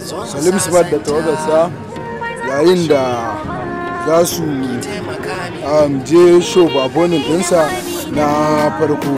salim smart da tawagarsa yayin da za su um, je show babonin dinsa na farko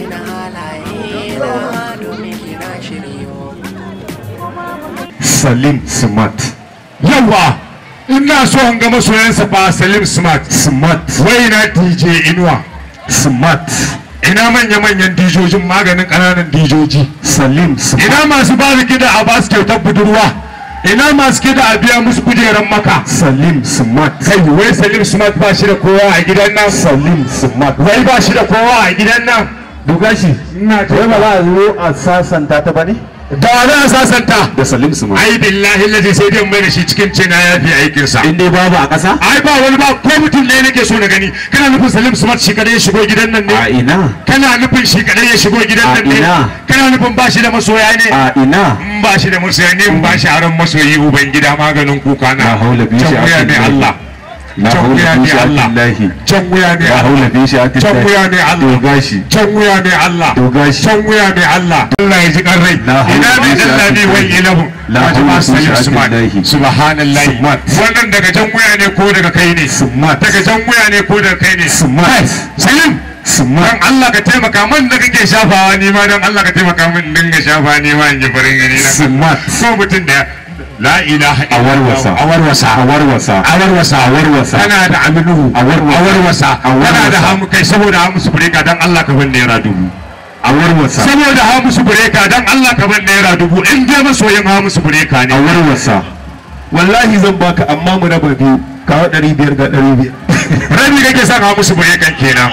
salim smart yawa ina so an ga masoyansa fa salim smart smart wai na dj inuwa smart ina manya-manyan dijojin maganin ƙananan dijoji salim smart ina masu ba su kida a ba su kyautar budurwa ina masu kida a biya musu kujeran maka salim smart kai wai salim smart ba shi da kowa a gidan nan salim smart wai ba shi da kowa a gidan nan duga shi ina wai ba za a zo a sasanta ta ba ne da za a sasanta da salim su ai billahi lazi sai dai mai da shi cikin cina ya fi aikin sa in dai babu a ƙasa ai ba wani ba ko mutum ne nake so na gani kana nufin Salim Smart shi kadai ya shigo gidan nan a ne ina kana nufin shi kadai ya shigo gidan A nan ne ina? kana nufin ba shi da masoya ne a ina in ba shi da masoya ne in ba shi aron masoyi uban gida maganin kuka na La haula bi can wuya ne sha'atillahi. Allah la can wuya haula ne bi Allah sha'atillahi can wuya ne la haula Allah bi sha'atillahi can wuya ne Allah doga shi can wuya ne Allah Doga shi. can wuya ne Allah Allah ya ji karrai La haula ina bi ne Allah ne wai sha'atillahi. ilahu La Wajen haula ma bi Salim Smart sha'atillahi. subhanallahi Smart. wannan daga can wuya ne ko daga kai ne Smart. daga can wuya ne ko daga kai ne Smart. Salim Smart. dan Allah ka taimaka man da kake shafawa ni ma dan Allah ka taimaka min dinga shafa ni ma in ji farin gani na Smart. ko mutum da la ilaha a warwasa a warwasa a warwasa a warwasa a warwasa kana da aminu A warwasa. a warwasa A warwasa. kana da hamu kai saboda hamu su bureka dan Allah ka ban naira dubu a warwasa saboda hamu su bureka dan Allah ka ban naira dubu in dai masoyin hamu su bureka a ne warwasa wallahi zan baka amma mu raba biyu kawo ɗari biyar ga ɗari biyar rabi kake son hamu su burekan kenan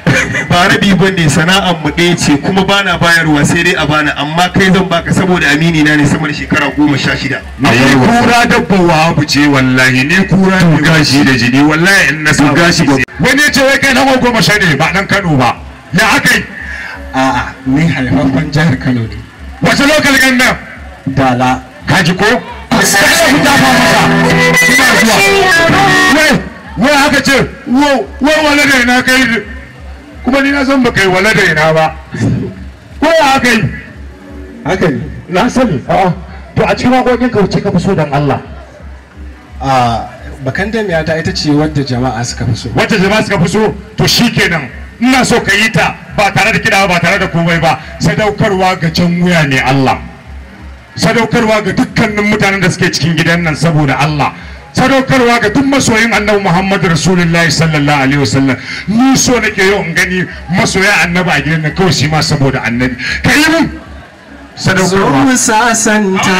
ba rabi ba ne sana'ar mu ɗaya ce kuma bana bayarwa sai dai a bana amma kai zan baka saboda amini na ne sama da shekara goma sha shida ni kura dabba wahabu ce wallahi ni kura ne gashi da jini wallahi in na sa gashi ba- wani ya ce wai kai na goma sha ne ba dan Kano ba ya akai A'a, ni haifaffen jihar Kano ne. wace lokal gannan Dala. kaji ko sai ku dafa masa suna zuwa wai wai haka ce wo wai wala da ina kai kuma ni na san ba kai wala da ina ba ko ya haka yi Haka ne. na sani a'a to a cikin waƙoƙin ka wuce ka fi so dan Allah A bakan damiyata ita ce wadda jama'a suka fi so. wacce jama'a suka fi so to shikenan ina so ka yi ta ba tare da kiɗa ba tare da komai ba sadaukarwa ga can wuya ne Allah sadaukarwa ga dukkanin mutanen da suke cikin gidan nan saboda Allah sadaukarwa ga duk masoyin annabi Muhammadu Rasulullahi sallallahu alaihi wasallam ni so nake yau in gani masoya annabi a gidan nan kawai shi ma saboda annabi ka yi mun Zo sadaukarwa mu sasanta,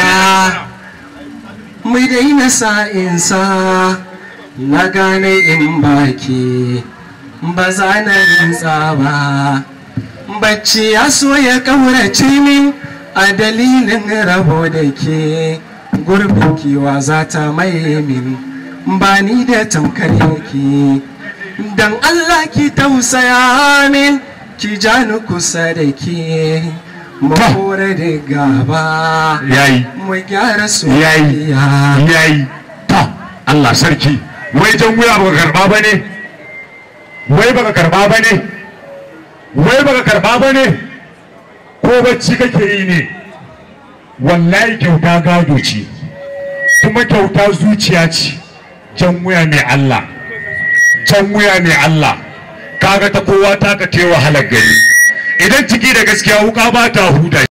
mu daina sa'insa, na gane in baki, ba za na rintsa ba. Bacci ya so ya ƙaurace min a dalilin rabo da ke, gurbin kiwa za ta maye min, ba ni da tamkar yake. Dan Allah ki tausaya min, ki ja ni kusa da ke. mu kore da gaba yayi mu gyara yayi soyayya yayi ta Allah sarki wai jan wuya baka karba bane wai baka karba bane wai baka karba bane ko bacci kake yi ne wallahi kyauta gado ce kuma kyauta zuciya ce jan wuya mai Allah jan wuya mai Allah kaga ta kowa ta ka tewa halar gari idan ciki da gaskiya wuka ba ta huda